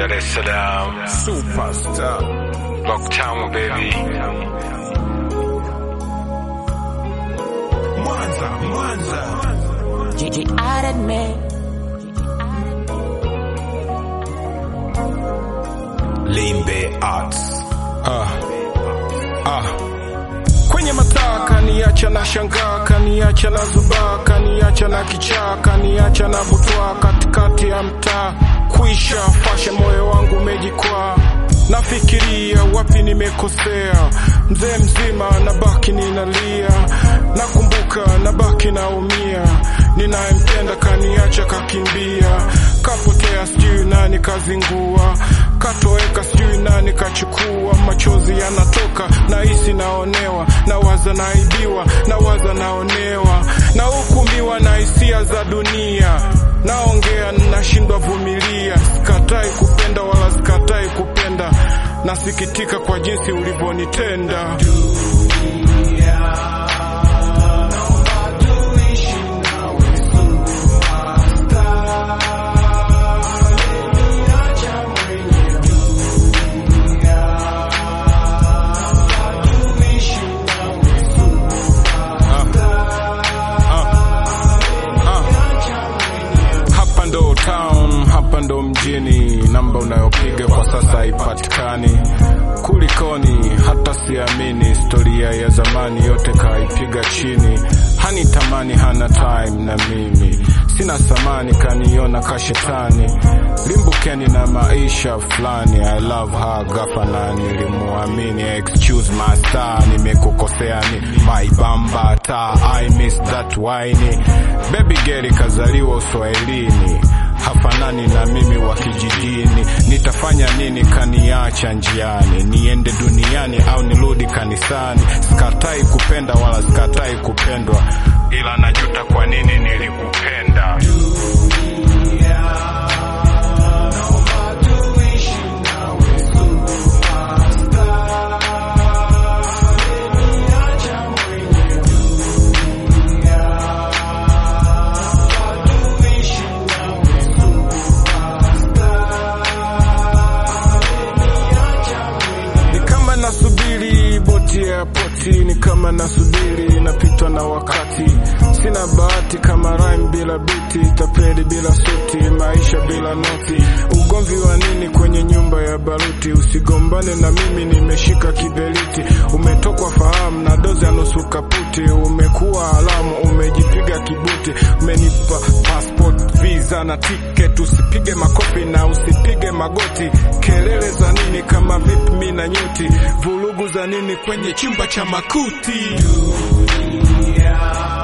Dar es Salaam, Superstar. Locktown baby. Mwanza, Mwanza. Gigi added me. Limbe Arts. Ah. Ah. Kwenye mataa kaniacha na shangaa, kaniacha na zubaa, kaniacha na kichaa, kaniacha na butwa katikati ya mtaa. Kuisha fasha, moyo wangu umejikwaa, nafikiria wapi nimekosea. Mzee mzima nabaki ninalia, nakumbuka nabaki naumia. Ninayempenda kaniacha kakimbia, kapotea sijui nani kazingua, katoweka sijui nani kachukua. Machozi yanatoka nahisi naonewa, nawaza naibiwa, nawaza naonewa, nahukumiwa na hisia za dunia. Naongea nashindwa vumilia, sikatai kupenda wala sikatai kupenda, nasikitika kwa jinsi ulivyonitenda. Hapa ndo town, hapa ndo mjini, namba unayopiga kwa sasa haipatikani. Kulikoni? Hata siamini, historia ya zamani yote kaipiga chini. Hani tamani, hana time na mimi, sina samani, kaniona kashetani. Limbukeni na maisha fulani, I love her gafana, nilimuamini. Excuse my star, nimekukosea ni my bambata, I miss that wine. Baby girl kazaliwa uswahilini hafanani na mimi wa kijijini. Nitafanya nini kaniacha njiani? Niende duniani au nirudi kanisani? Sikatai kupenda wala sikatai kupendwa, ila najuta kwa nini nilikupenda. Ni kama nasubiri boti ya poti, ni kama nasubiri napitwa na wakati. Sina bahati kama rhyme bila biti, tapeli bila suti, maisha bila noti. Ugomvi wa nini kwenye nyumba ya baruti? Usigombane na mimi, nimeshika kiberiti. Umetokwa fahamu na dozi ya nusu kaputi, umekuwa alamu, umejipiga kibuti, umenipa passport, visa na ticket. Usipige makofi na usipige magoti, kelele za nini kama vipi mi na nyuti, vurugu za nini kwenye chumba cha makuti?